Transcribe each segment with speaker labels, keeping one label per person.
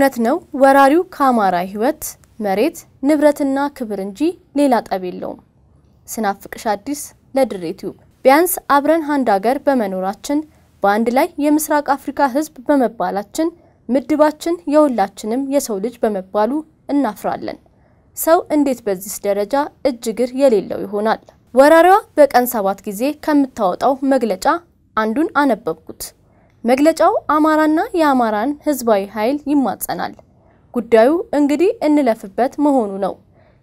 Speaker 1: እውነት ነው ወራሪው ከአማራ ሕይወት መሬት ንብረትና ክብር እንጂ ሌላ ጠብ የለውም። ስናፍቅሽ አዲስ ለድሬ ቲዩብ ቢያንስ አብረን አንድ ሀገር በመኖራችን በአንድ ላይ የምስራቅ አፍሪካ ሕዝብ በመባላችን ምድባችን የሁላችንም የሰው ልጅ በመባሉ እናፍራለን። ሰው እንዴት በዚህ ደረጃ እጅ እግር የሌለው ይሆናል? ወራሪዋ በቀን ሰባት ጊዜ ከምታወጣው መግለጫ አንዱን አነበብኩት። መግለጫው አማራና የአማራን ህዝባዊ ኃይል ይማጸናል። ጉዳዩ እንግዲህ እንለፍበት መሆኑ ነው።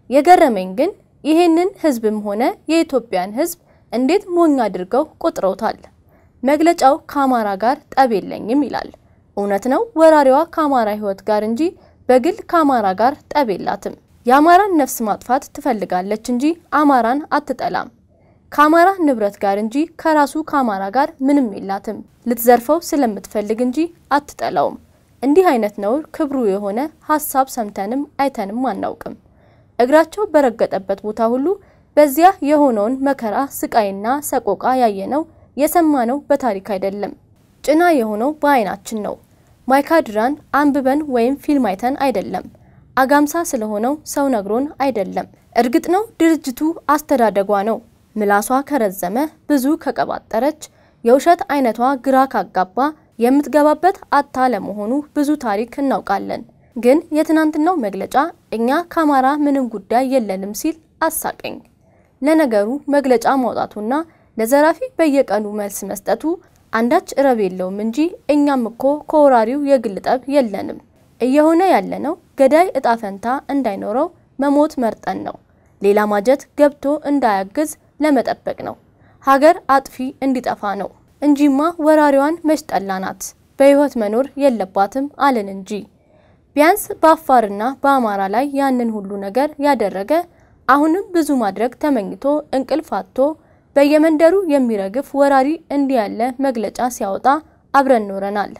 Speaker 1: የገረመኝ ግን ይሄንን ህዝብም ሆነ የኢትዮጵያን ህዝብ እንዴት ሞኝ አድርገው ቆጥረውታል። መግለጫው ከአማራ ጋር ጠብ የለኝም ይላል። እውነት ነው ወራሪዋ ከአማራ ህይወት ጋር እንጂ በግል ከአማራ ጋር ጠብ የላትም። የአማራን ነፍስ ማጥፋት ትፈልጋለች እንጂ አማራን አትጠላም። ከአማራ ንብረት ጋር እንጂ ከራሱ ከአማራ ጋር ምንም የላትም። ልትዘርፈው ስለምትፈልግ እንጂ አትጠላውም። እንዲህ አይነት ነውር ክብሩ የሆነ ሀሳብ ሰምተንም አይተንም አናውቅም። እግራቸው በረገጠበት ቦታ ሁሉ በዚያ የሆነውን መከራ ስቃይና ሰቆቃ ያየነው የሰማነው በታሪክ አይደለም፣ ጭና የሆነው በአይናችን ነው። ማይካድራን አንብበን ወይም ፊልም አይተን አይደለም። አጋምሳ ስለሆነው ሰው ነግሮን አይደለም። እርግጥ ነው ድርጅቱ አስተዳደጓ ነው። ምላሷ ከረዘመ ብዙ ከቀባጠረች የውሸት አይነቷ ግራ ካጋባ የምትገባበት አታ ለመሆኑ ብዙ ታሪክ እናውቃለን። ግን የትናንትናው መግለጫ እኛ ከአማራ ምንም ጉዳይ የለንም ሲል አሳቀኝ። ለነገሩ መግለጫ ማውጣቱና ለዘራፊ በየቀኑ መልስ መስጠቱ አንዳች ረብ የለውም እንጂ እኛም እኮ ከወራሪው የግል ጠብ የለንም። እየሆነ ያለነው ገዳይ እጣ ፈንታ እንዳይኖረው መሞት መርጠን ነው። ሌላ ማጀት ገብቶ እንዳያግዝ ለመጠበቅ ነው። ሀገር አጥፊ እንዲጠፋ ነው እንጂማ ወራሪዋን መሽጠላናት በህይወት መኖር የለባትም አለን እንጂ። ቢያንስ በአፋርና በአማራ ላይ ያንን ሁሉ ነገር ያደረገ አሁንም ብዙ ማድረግ ተመኝቶ እንቅልፍ አጥቶ በየመንደሩ የሚረግፍ ወራሪ እንዲህ ያለ መግለጫ ሲያወጣ አብረን ኖረናል።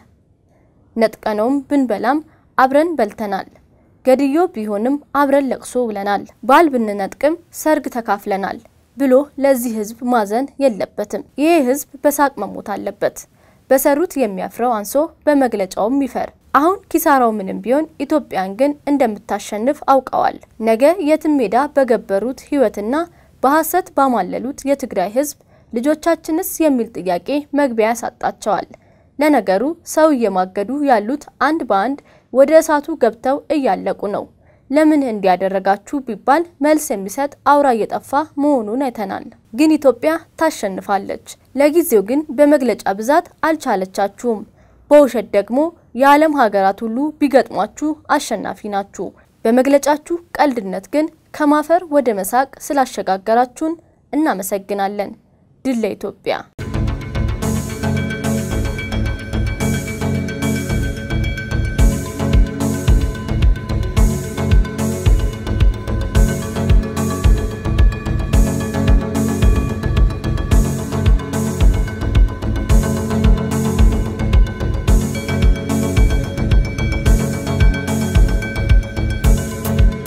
Speaker 1: ነጥቀነውም ብንበላም አብረን በልተናል። ገድዮ ቢሆንም አብረን ለቅሶ ብለናል። ባል ብንነጥቅም ሰርግ ተካፍለናል ብሎ ለዚህ ህዝብ ማዘን የለበትም። ይሄ ህዝብ በሳቅ መሞት አለበት። በሰሩት የሚያፍረው አንሶ በመግለጫውም ይፈር። አሁን ኪሳራው ምንም ቢሆን ኢትዮጵያን ግን እንደምታሸንፍ አውቀዋል። ነገ የትም ሜዳ በገበሩት ህይወትና በሐሰት ባማለሉት የትግራይ ህዝብ ልጆቻችንስ የሚል ጥያቄ መግቢያ ያሳጣቸዋል። ለነገሩ ሰው እየማገዱ ያሉት አንድ በአንድ ወደ እሳቱ ገብተው እያለቁ ነው። ለምን እንዲያደረጋችሁ ቢባል መልስ የሚሰጥ አውራ እየጠፋ መሆኑን አይተናል። ግን ኢትዮጵያ ታሸንፋለች። ለጊዜው ግን በመግለጫ ብዛት አልቻለቻችሁም። በውሸት ደግሞ የዓለም ሀገራት ሁሉ ቢገጥሟችሁ አሸናፊ ናችሁ። በመግለጫችሁ ቀልድነት ግን ከማፈር ወደ መሳቅ ስላሸጋገራችሁን እናመሰግናለን። ድል ለኢትዮጵያ!